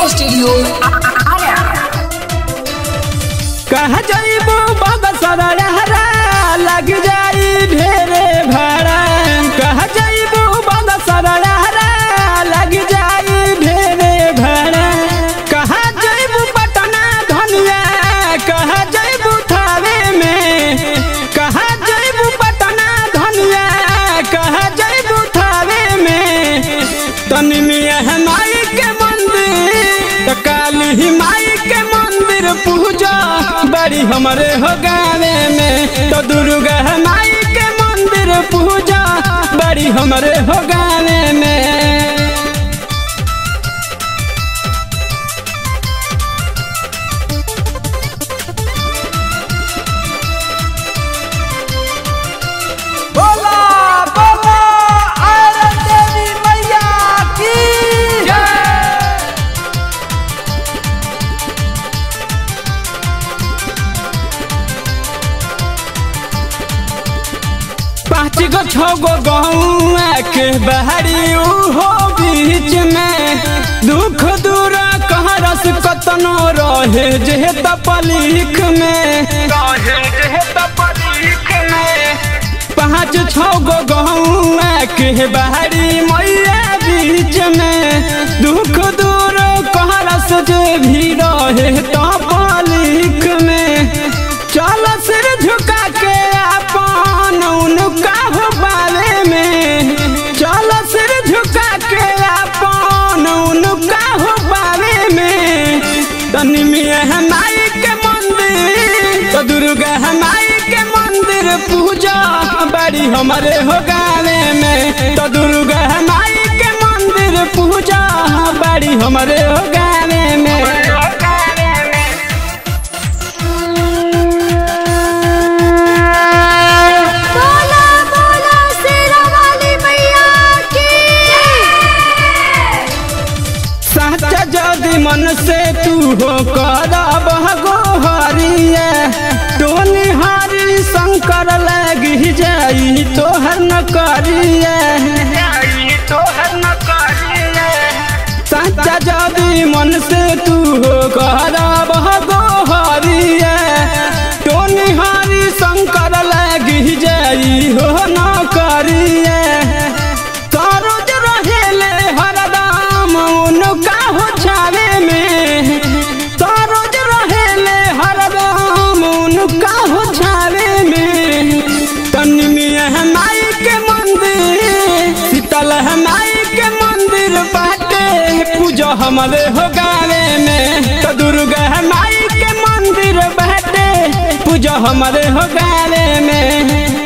studio Ara कहा जाइबो बाबा सारा रहरा लग जाई ढेरे भाड़ा कहा जाइबो बाबा सारा रहरा लग जाई ढेरे भाड़ा कहा जाइबो पटना धनिया कहा जाइबो थावे में कहा जाइबो पटना धनिया कहा जाइबो थावे में तनी मिया है माई के मंदिर तो काली ही माई के मंदिर पूजा बड़ी हमारे हो गावे में तो दुर्गा है माई के मंदिर पूजा बड़ी हमारे हो गावे में बोला बोला आयरन देवी मैया की पाँच गो छो गो गौआ के बहरी हो बीच में दुख दूर कहाँ रस कतनो रहे जे तपलीख में पाँच छो गो गौआ के बहरी मैया बीच में दुख दूर कहाँ रस जे भी रहे तपलीख में चल सिर झुका के अपन उनका हो बारे में चल सिर झुका के अपन उनका हो बारे में तनी मिया है माई के मंदिर तो दुर्गा है माई के मंदिर पूजा बड़ी हमारे हो गावे में तो दुर्गा है माई के मंदिर पूजा बड़ी हमारे हो गावे में बोला बोला शेरा वाली मैया की साचा जदि मन से तू हो करब गो हरिया टोनी हरि शंकर लगी जाई तोहर न करिया साचा जदि मन से तू हो करब गो हरिया टोनी हरि शंकर लगी जाई हो न करिया सरोज रहेले हरदम उनका हो छावे में सरोज रहेले हरदम उनका हो छावे में तनी मिया है माई के मंदिर शीतल है माई के मंदिर बाटे पूजा हमारे हो गावे में तो दुर्गा है माई के मंदिर बाटे पूजा हमारे हो गावे में